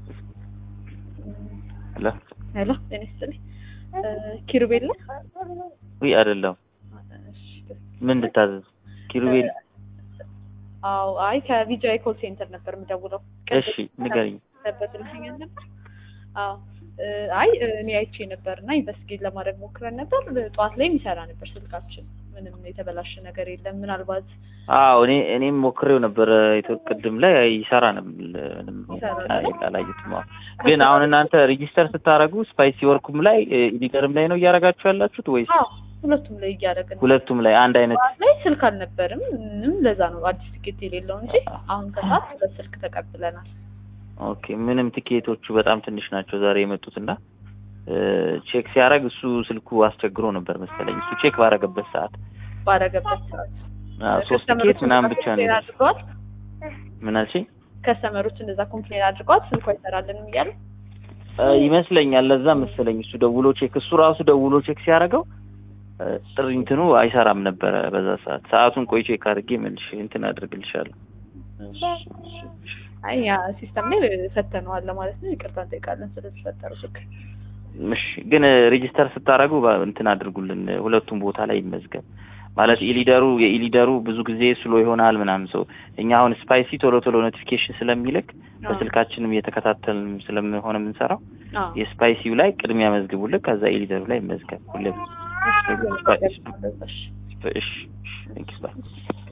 ሄሎ ሄሎ ጤና ይስጥልኝ። ኪሩቤል ነው? ውይ አይደለም። እሺ። ምን እንድታዘዝ? ኪሩቤል አዎ፣ አይ ከቪጂአይ ኮል ሴንተር ነበር የምደውለው። እሺ ንገሪኝ። በስልክኛል ነበር። አዎ እ፣ አይ እኔ አይቼ ነበር እና ኢንቨስቲጌት ለማድረግ ሞክረን ነበር። ጠዋት ላይ የሚሰራ ነበር ስልካችን። ምንም የተበላሸ ነገር የለም። ምናልባት አዎ እኔ እኔም ሞክሬው ነበረ ኢትዮ- ቅድም ላይ ይሰራ ነው ምንም ይሰራል። አላየሁትም። አዎ። ግን አሁን እናንተ ሬጂስተር ስታደርጉ ስፓይሲ ወርኩም ላይ ኢዲገርም ላይ ነው እያደረጋችሁ ያላችሁት ወይስ አዎ ሁለቱም ላይ እያደረግን ሁለቱም ላይ አንድ አይነት? ጠዋት ላይ ስልክ አልነበርም። ምንም ለዛ ነው አዲስ ትኬት የሌለው እንጂ አሁን ከሰዓት በስልክ ተቀብለናል። ኦኬ ምንም ቲኬቶቹ በጣም ትንሽ ናቸው ዛሬ የመጡት እና ቼክ ሲያደርግ እሱ ስልኩ አስቸግሮ ነበር መሰለኝ። እሱ ቼክ ባደረገበት ሰዓት ባረገበት ሰዓት አዎ፣ ሶስት ቲኬት ምናምን ብቻ ነው ኮምፕሌን የደረሰው። አድርገዋል። ምን አልሽኝ? ከስተመሮች እንደዛ ኮምፕሌን አድርገዋል። ስልኩ አይሰራልንም እያሉ እ፣ ይመስለኛል ለዛ መሰለኝ እሱ ደውሎ ቼክ እሱ ራሱ ደውሎ ቼክ ሲያደርገው እ፣ ጥሪ እንትኑ አይሰራም ነበረ በዛ ሰዓት። ሰዓቱን ቆይ ቼክ አድርጌ መልሽ እንትን አድርግልሻለሁ። አይ ያ ሲስተም ላይ ፈተነዋል ለማለት ነው። ይቅርታ እንጠይቃለን ስለተፈጠረው ችግር። እሺ ግን ሬጂስተር ስታደርጉ በ- እንትን አድርጉልን ሁለቱም ቦታ ላይ ይመዝገብ ማለት ኢሊደሩ የኢሊደሩ ብዙ ጊዜ ስሎ ይሆናል ምናምን ሰው እኛ አሁን ስፓይሲ ቶሎ ቶሎ ኖቲፊኬሽን ስለሚልክ በስልካችንም እየተከታተልን ስለሆነ የምንሰራው አዎ የስፓይሲው ላይ ቅድሚያ መዝግቡልን ከዛ ኢሊደሩ ላይ መዝገብ ሁሌም እሺ፣ እሺ እሺ። እሺ ቴንኪስ ባይ